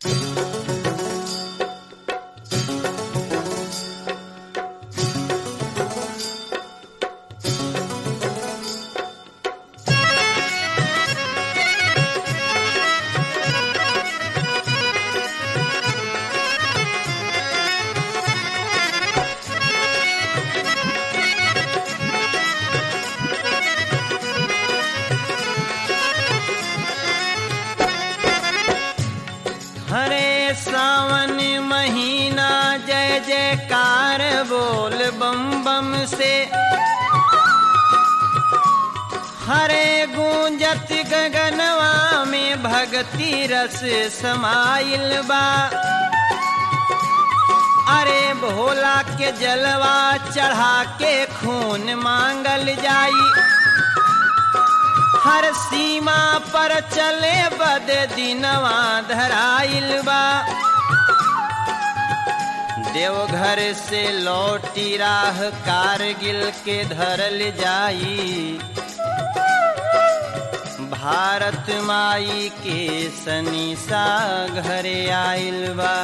हरे सावन महीना जय जयकार बोल बम बम से हरे गूंजत गगनवा में भक्ति रस समाइल बा अरे भोला के जलवा चढ़ा के खून मांगल जाई हर सीमा पर चले बद दिनवा धराइल बा देवघर से लौटी राह कारगिल के धरल जाई भारत माई के सनीसा घरे आइल बा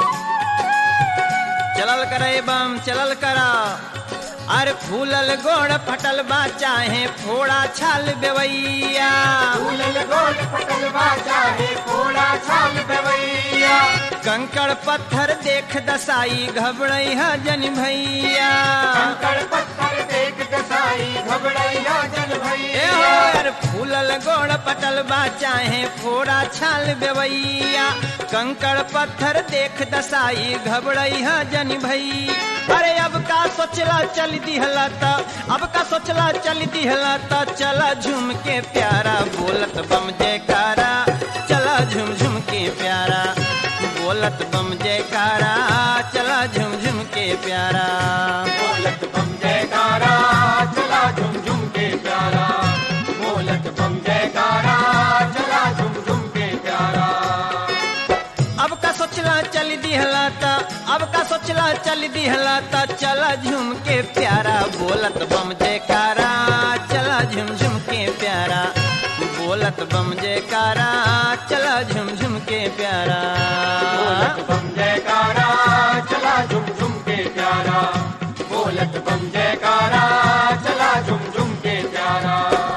चलल करे बम चलल करा अरे फूलल गोड़ फटल बा चाहे फोड़ा छाल बेवैया फूलल गोल पटल बाजा है फोड़ा छाल बवैया कंकड़ पत्थर देख दसाई घबड़ई है जन भैया कंकड़ पत्थर देख दसाई घबड़ैया जन ए भैया हो यार फूलल गोड़ पटल बा चाहे फोड़ा छाल बेवैया कंकड़ पत्थर देख दसाई घबड़ई है जन भई अरे अब का सोचला चल दिहला त अब का सोचला चल दिहला त चला झूम के प्यारा बोलत बम जयकारा चला झूम झूम के प्यारा बोलत बम जयकारा चला झूम झूम के प्यारा बोलत बम जयकारा चला झुम झुम के प्यारा बोलत बम जयकारा चला झुम झुम के प्यारा अब का सोचला चल दिहला त अब का सोचला चल दिहला त चला झूम के प्यारा बोलत बम जयकारा चला झूम झूम के प्यारा बोलत बम जयकारा चला झूम झूम के प्यारा बोलत बम जयकारा चला झुम झुम के प्यारा बोलत बम जयकारा चला झुम झुम के प्यारा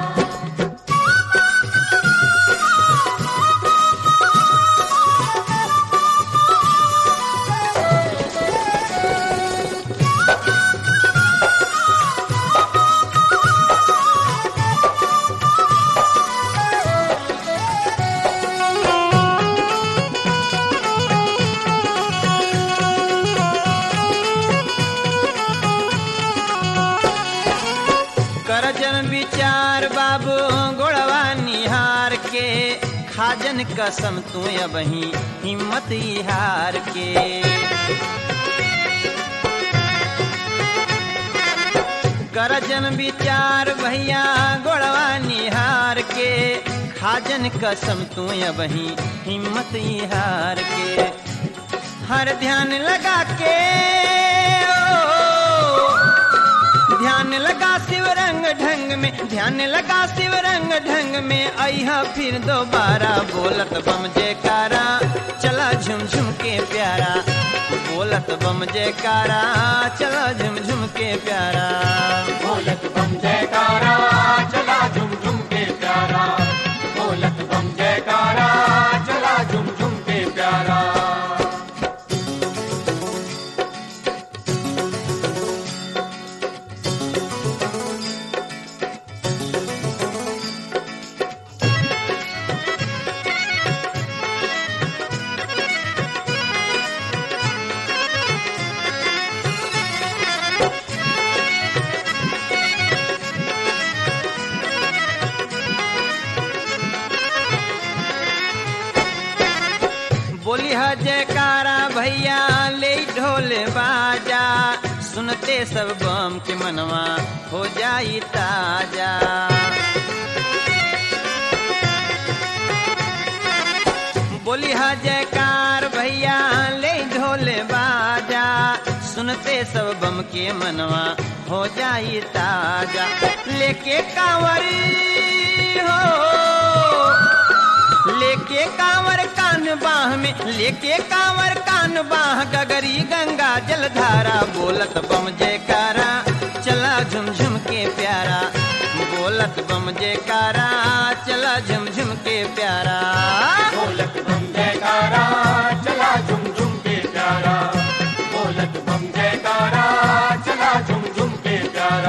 करजन विचार बाबू गोड़वा निहार के खाजन कसम तू अबही हिम्मत ही हार के करजन विचार भैया गोड़वा निहार के खाजन कसम तू अबही हिम्मत ही हार के हर ध्यान लगा के ओ, ध्यान लगा शिव रंग ढंग में ध्यान लगा शिव रंग ढंग में अहा फिर दोबारा बोलत बम जयकारा चला झुम झुम के प्यारा बोलत बम जयकारा चला झुम झुम के प्यारा बोलत बम जयकारा चला झुम झुम के प्यारा बोलत बम जयकारा चला झुम झुम के प्यारा बोली है जयकारा भैया ले ढोल बाजा सुनते सब बम के मनवा हो जाई ताजा बोली है जयकार भैया ले ढोल बाजा सुनते सब बम के मनवा हो जाई ताजा लेके कांवरी हो लेके कांवर कान बाह में लेके कांवर कान बाह गगरी गंगा जलधारा बोलत बम जयकारा चला झुमझुम के प्यारा बोलत बम जयकारा चला झुमझुम के प्यारा बोलत बम जयकारा चला झुम झुम के प्यारा बोलत बम जयकारा चला झुम झुम के प्यारा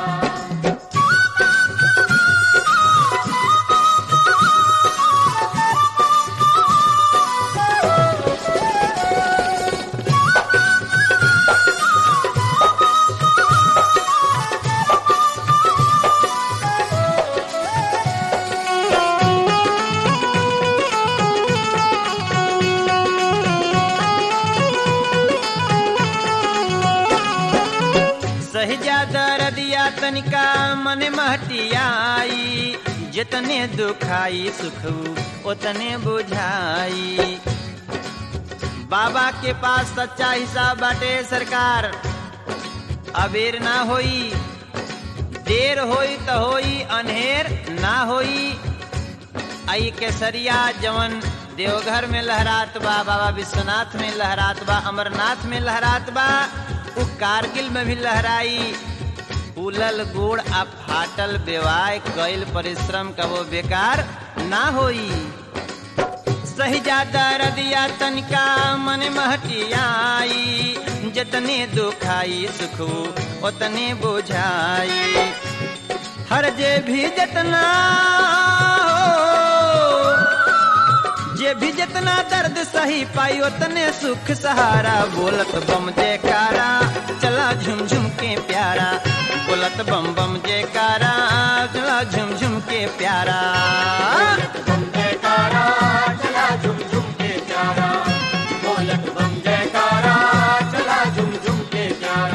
सहजादा रदिया तनिका मन महटियाई जितने दुखाई सुख उतने बुझाई बाबा के पास सच्चा हिसाब बाटे सरकार अबेर ना होई देर होई त होई अनहेर ना होई आई केसरिया जवन देवघर में लहरात बा बाबा विश्वनाथ में लहरात बा अमरनाथ में लहरात बा उ कारगिल में भी लहराई फूलल गुड़ आ फाटल बेवाय कईल परिश्रम का वो बेकार ना होई सही जादा रदिया तनिका मन महटियाई जतने दुखाई सुख उतने बुझाई हर जे भी जतना हो जे भी जितना दर्द सही पाई उतने सुख सहारा बोलत बम जयकारा चला झुम झुम के प्यारा बोलत बम बम जयकारा चला झुम झुम के प्यारा बोलत बम जयकारा चला झुम झुम के प्यारा बोलत बम जयकारा चला झुम झुम के प्यारा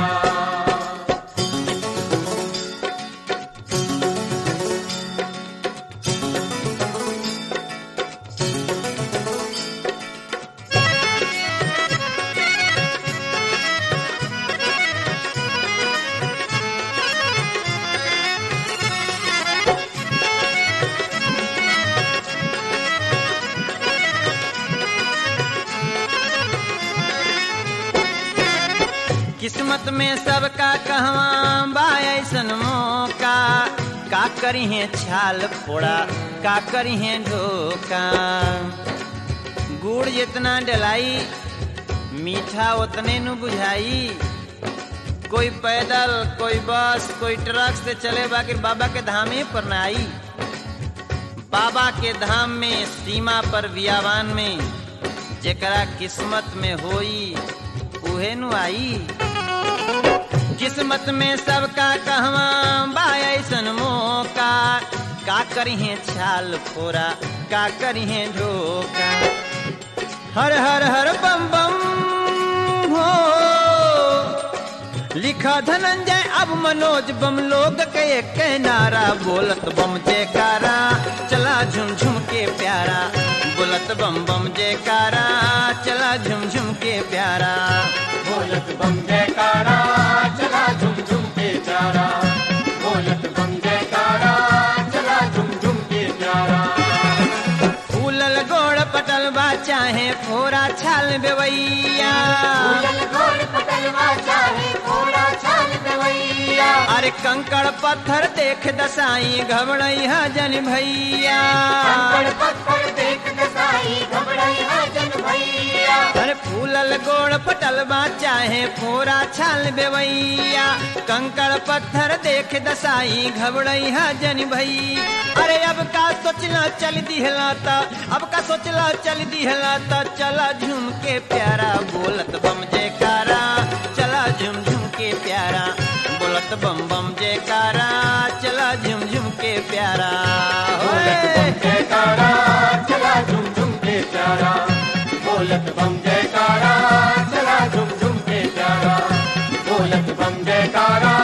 किस्मत में सबका कहवा बा ऐसन मौका का करी है छाल फोड़ा का करी है ढोका गुड़ जितना डलाई मीठा उतने नु बुझाई कोई पैदल कोई बस कोई ट्रक से चले बाकी बाबा के धामे पर ना आई बाबा के धाम में सीमा पर बियावान में जेकरा किस्मत में होई उहे नु आई किस्मत में सबका कहवा बा ऐसन मौका का करिहे छाल फोरा का करिहे ढोका हर हर हर बम बम हो लिखा धनंजय अब मनोज बम लोग के एक नारा बोलत बम जयकारा चला झुम झुम के प्यारा बोलत बम बम जयकारा चला झुम झुम के प्यारा बोलत बम जयकारा चला झुम झुम के प्यारा बोलत बम जयकारा चला झुम झुम के प्यारा फूलल गोड़ पटल बा चाहे फोरा छाल बेवैया फूलल गोड़ पटलवा चाहे घोड़ा छाल गवैया अरे कंकड़ पत्थर देख दसाई घबड़ई जन भैया कंकड़ पत्थर देख दसाई घबराई जन भैया अरे फूलल गोड़ पटल बा चाहे फोरा छाल बेवैया कंकड़ पत्थर देख दसाई घबड़ई जन भई अरे अब का सोचला चल दिहला त अब का सोचला चल दिहला त चला झूम के प्यारा बोलत बम जयकारा चला झुम झुम के प्यारा बोलत बम बम जयकारा चला झुम झुम के प्यारा बोलत होए। बम जयकारा चला झुम झुम के प्यारा बोलत बम जयकारा चला झुम झुम के प्यारा बोलत बम जयकारा